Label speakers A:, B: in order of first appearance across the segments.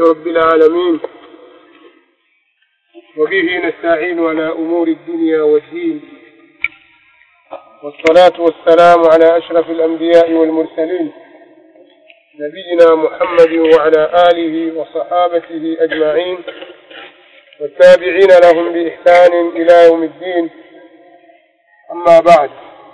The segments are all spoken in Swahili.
A: رب العالمين وبه نستعين على أمور الدنيا والدين والصلاة والسلام على أشرف الأنبياء والمرسلين نبينا محمد وعلى آله وصحابته أجمعين والتابعين لهم بإحسان إلى يوم الدين أما بعد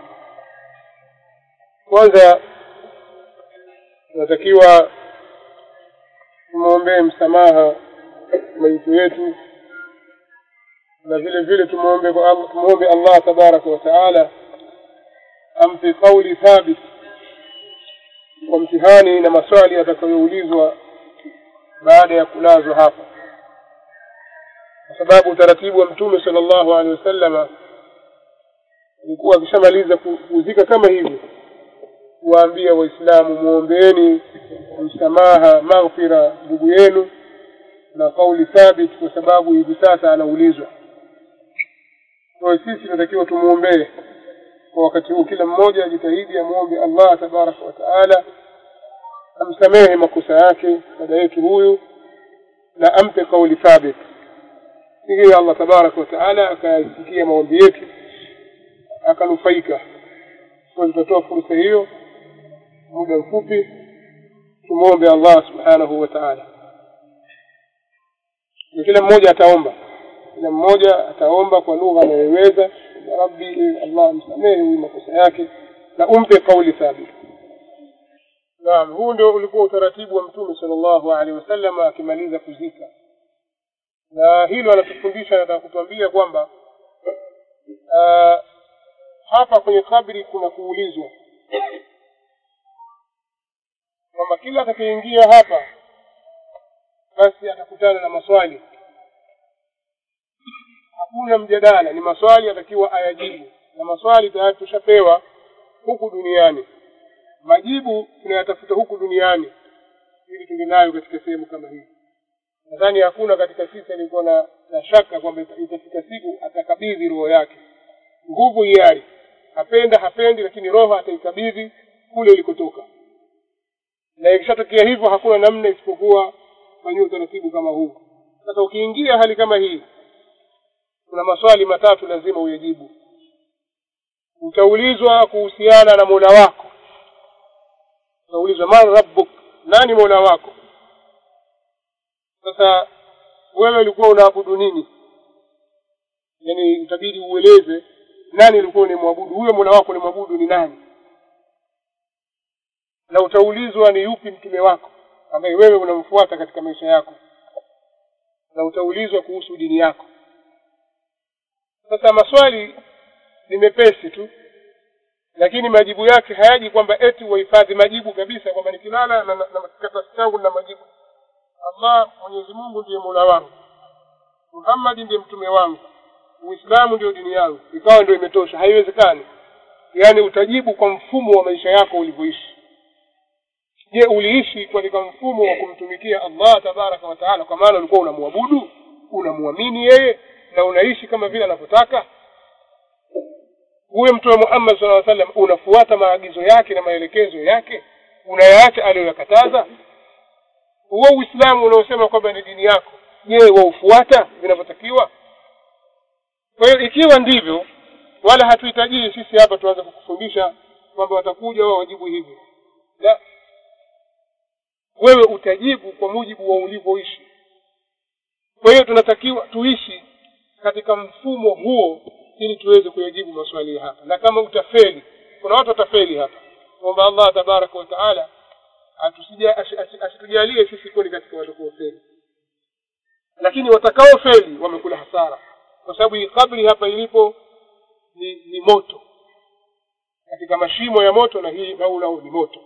A: kwanza tunatakiwa tumwombee msamaha maiti yetu na vile vile tumwombe tumwombe allah tabaraka wa taala ampe kauli thabit kwa mtihani na maswali yatakayoulizwa baada ya kulazwa hapa kwa sababu utaratibu wa mtume sala llahu alehi wasallama ilikuwa akishamaliza kuzika kama hivyo kuwaambia waislamu muombeeni msamaha maghfira ndugu yenu na kauli thabit kwa sababu hivi sasa anaulizwa kwayo sisi tunatakiwa tumwombee kwa wakati huu kila mmoja ajitahidi amwombe allah tabaraka wa taala amsamehe makosa yake dada yetu huyu na ampe kauli thabit ili allah tabaraka wa taala akayasikia maombi yetu akanufaika kwa tutatoa fursa hiyo muda mfupi tumwombe allah subhanahu wa taala na kila mmoja ataomba kila mmoja ataomba kwa lugha anayoiweza ya rabbi allah msamehe huyu makosa yake na umpe kauli thabit naam huu ndio ulikuwa utaratibu wa mtume sala llahu alehi wasallam akimaliza kuzika na hilo anatufundisha nataka kutuambia kwamba uh, hapa kwenye kabri kuna kuulizwa kwamba kila atakayeingia hapa basi atakutana na maswali hakuna mjadala ni maswali atakiwa ayajibu na maswali tayari tushapewa huku duniani majibu tunayatafuta huku duniani ili tunge nayo katika sehemu kama hii nadhani hakuna katika sisi alikuwa na, na shaka kwamba itafika siku atakabidhi roho yake nguvu hiari hapenda hapendi lakini roho ataikabidhi kule ilikotoka na ikishatokea hivyo hakuna namna isipokuwa fanyia utaratibu kama huu sasa ukiingia hali kama hii kuna maswali matatu lazima uyajibu utaulizwa kuhusiana na mola wako utaulizwa man rabbuk nani mola wako sasa wewe ulikuwa unaabudu nini yaani utabidi ueleze nani ulikuwa unamwabudu huyo mola wako unamwabudu ni nani na utaulizwa ni yupi mtume wako ambaye wewe unamfuata katika maisha yako na utaulizwa kuhusu dini yako sasa maswali ni mepesi tu lakini majibu yake hayaji kwamba eti wahifadhi majibu kabisa kwamba nikilala na, na, na karatasi changu na majibu allah mwenyezi mungu ndiye mola wangu muhammadi ndiye mtume wangu uislamu ndio dini yangu ikawa ndio imetosha haiwezekani yaani utajibu kwa mfumo wa maisha yako ulivyoishi je uliishi katika mfumo wa kumtumikia allah tabaraka wataala kwa maana ulikuwa unamwabudu unamwamini yeye na unaishi kama vile anavyotaka huyo mtume muhammad sala sallam unafuata maagizo yake na maelekezo yake unayaacha aliyoyakataza huo uislamu unaosema kwamba ni dini yako je waufuata vinavyotakiwa kwa hiyo ikiwa ndivyo wala hatuhitajii sisi hapa tuanze kukufundisha kwamba watakuja wao wajibu hivi la wewe utajibu kwa mujibu wa ulivyoishi kwa hiyo tunatakiwa tuishi katika mfumo huo ili tuweze kuyajibu maswali hapa na kama utafeli kuna watu watafeli hapa kwamba allah tabaraka wataala asitujalie sisi kweli katika watakaofeli lakini watakaofeli wamekula hasara kwa sababu hii kabri hapa ilipo ni, ni moto katika mashimo ya moto na hii maula ni moto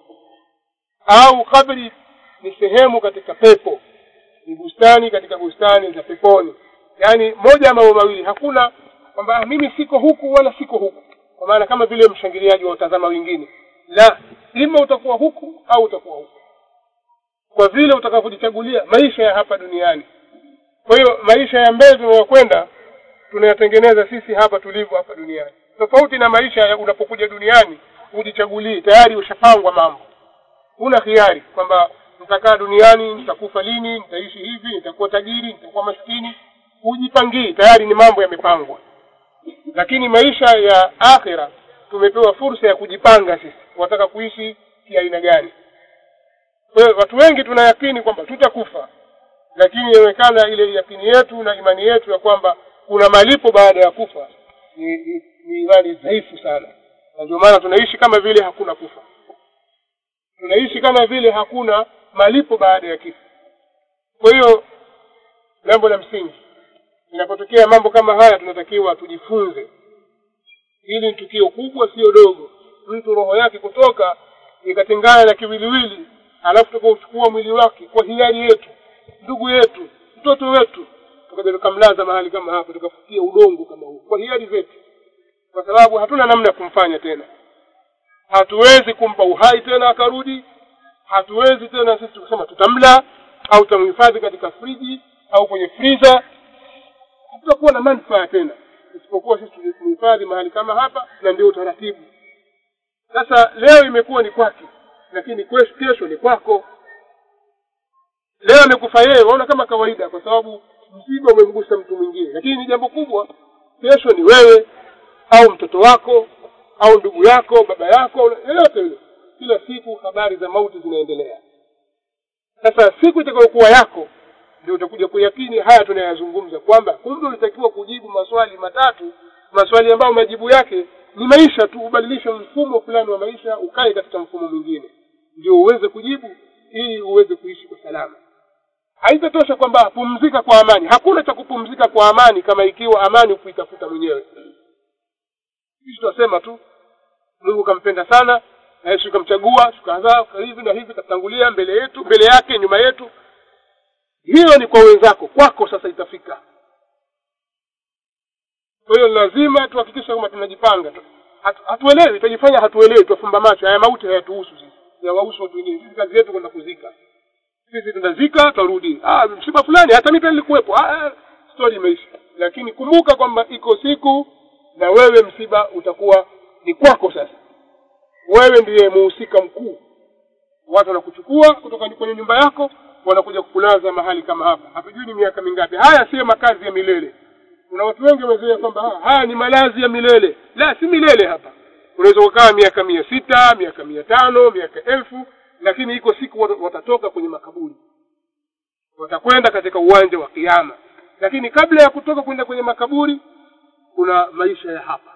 A: au kabri ni sehemu katika pepo ni bustani katika bustani za peponi yaani moja mambo mawili hakuna kwamba mimi siko huku wala siko huku kwa maana kama vile mshangiliaji wa utazama wengine la ima utakuwa huku au utakuwa huku kwa vile utakavyojichagulia maisha ya hapa duniani kwa hiyo maisha ya mbele tunayokwenda tunayatengeneza sisi hapa tulivyo hapa duniani tofauti na maisha ya unapokuja duniani hujichagulii tayari ushapangwa mambo una hiari kwamba nitakaa duniani nitakufa lini nitaishi hivi nitakuwa tajiri nitakuwa maskini hujipangii tayari ni mambo yamepangwa lakini maisha ya akhira tumepewa fursa ya kujipanga sisi wataka kuishi kiaina gani kwa hiyo watu wengi tunayakini kwamba tutakufa lakini inaonekana ile yakini yetu na imani yetu ya kwamba kuna malipo baada ya kufa ni, ni, ni imani dhaifu sana na ndio maana tunaishi kama vile hakuna kufa tunaishi kama vile hakuna malipo baada ya kifo kwa hiyo jambo la msingi inapotokea mambo kama haya tunatakiwa tujifunze hili ni tukio kubwa sio dogo mtu roho yake kutoka ikatengana na kiwiliwili alafu tukauchukua mwili wake kwa hiari yetu ndugu yetu mtoto wetu tukaja tukamlaza mahali kama hapo tukafukia udongo kama huu kwa hiari zetu kwa sababu hatuna namna ya kumfanya tena hatuwezi kumpa uhai tena akarudi hatuwezi tena sisi kusema tutamla au tutamhifadhi katika friji au kwenye friza hatutakuwa na manufaa tena isipokuwa sisi tumhifadhi mahali kama hapa na ndio utaratibu sasa leo imekuwa ni kwake lakini kesho, kesho ni kwako leo amekufa yeye waona kama kawaida kwa sababu msiba umemgusa mtu mwingine lakini ni jambo kubwa kesho ni wewe au mtoto wako au ndugu yako baba yako yoyote yule kila siku habari za mauti zinaendelea sasa siku itakayokuwa yako ndio utakuja kuyakini haya tunayazungumza kwamba kumbe ulitakiwa kujibu maswali matatu maswali ambayo majibu yake ni maisha tu ubadilishe mfumo fulani wa maisha ukae katika mfumo mwingine ndio uweze kujibu ili uweze kuishi kwa salama haitatosha kwamba pumzika kwa amani hakuna cha kupumzika kwa amani kama ikiwa amani kuitafuta mwenyewe sisi tunasema tu mungu kampenda sana na yesu kamchagua tukazaa hivi na hivi katangulia mbele yetu mbele yake nyuma yetu hiyo ni kwa wenzako kwako sasa itafika kwa hiyo lazima tuhakikishe kwamba tunajipanga Hatu, hatuelewi tutajifanya hatuelewi tuwafumba macho haya mauti hayatuhusu sisi yawahusu watu wengine sisi kazi yetu kwenda kuzika sisi tunazika twarudi ah msiba fulani hata mimi pia nilikuwepo ah stori imeisha lakini kumbuka kwamba iko siku na wewe msiba utakuwa ni kwako sasa wewe ndiye muhusika mkuu watu wanakuchukua kutoka kwenye nyumba yako wanakuja kukulaza mahali kama hapa hatujui ni miaka mingapi haya siyo makazi ya milele kuna watu wengi wamezoea kwamba haya ni malazi ya milele la si milele hapa unaweza kukaa miaka mia sita miaka mia tano miaka elfu lakini iko siku watatoka kwenye makaburi watakwenda katika uwanja wa kiama lakini kabla ya kutoka kwenda kwenye makaburi kuna maisha ya hapa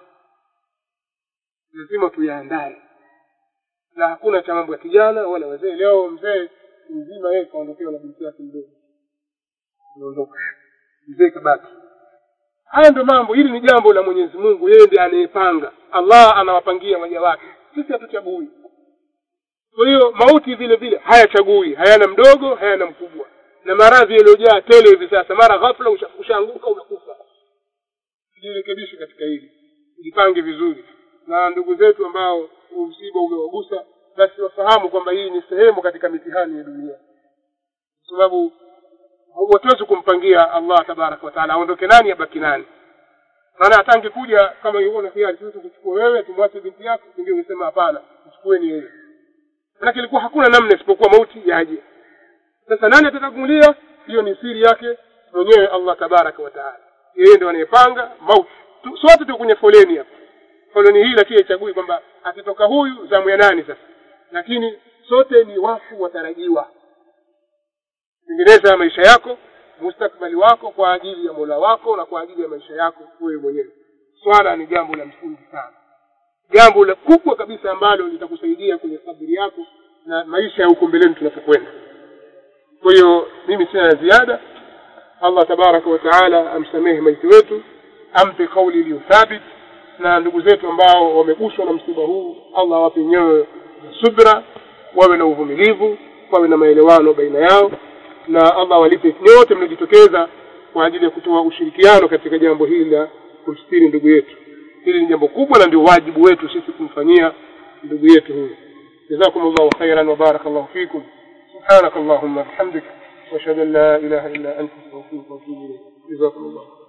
A: lazima tuyaandae na hakuna cha mambo ya kijana wala wazee leo mzee mzima yeye kaondokewa na binti yake mdogo ameondoka mzee kabaki haya ndio mambo hili ni jambo la mwenyezi mungu yeye ndiye anayepanga allah anawapangia waja wake sisi hatuchagui kwa hiyo mauti vile vile hayachagui hayana mdogo hayana mkubwa na maradhi yaliyojaa tele hivi sasa mara ghafla ushaanguka umekufa tujirekebishe katika hili jipange vizuri na ndugu zetu ambao msiba umewagusa basi wafahamu kwamba hii ni sehemu katika mitihani ya dunia kwa sababu hatuwezi kumpangia allah tabaraka wataala aondoke nani abaki nani maana hata angekuja kama na hiari sisi kuchukua wewe tumwache binti yako ndio ungesema hapana mchukueni yeye manake ilikuwa hakuna namna isipokuwa mauti yaje sasa nani atakagulia hiyo ni siri yake mwenyewe allah tabaraka wataala yeye ndio anayepanga mauti sote tu kwenye foleni hapa foleni hii lakini haichagui kwamba akitoka huyu zamu ya nani sasa lakini sote ni wafu watarajiwa tengeneza maisha yako mustakbali wako kwa ajili ya mola wako na kwa ajili ya maisha yako wewe mwenyewe swala ni jambo la msingi sana jambo la kubwa kabisa ambalo litakusaidia kwenye sabiri yako na maisha ya huko mbeleni tunapokwenda kwa hiyo mimi sina la ziada allah tabaraka wa taala amsamehe maiti wetu ampe kauli iliyo thabit na ndugu zetu ambao wameguswa na msiba huu allah awape nyoyo subra wawe na uvumilivu wawe na maelewano baina yao na allah walipe nyote mliojitokeza kwa ajili ya kutoa ushirikiano katika jambo hili la kumstiri ndugu yetu hili ni jambo kubwa na ndio wajibu wetu sisi kumfanyia ndugu yetu huyu جزاكم الله خيرا وبارك الله فيكم سبحانك اللهم وبحمدك واشهد ان لا اله الا انت استغفرك واتوب اليك جزاكم الله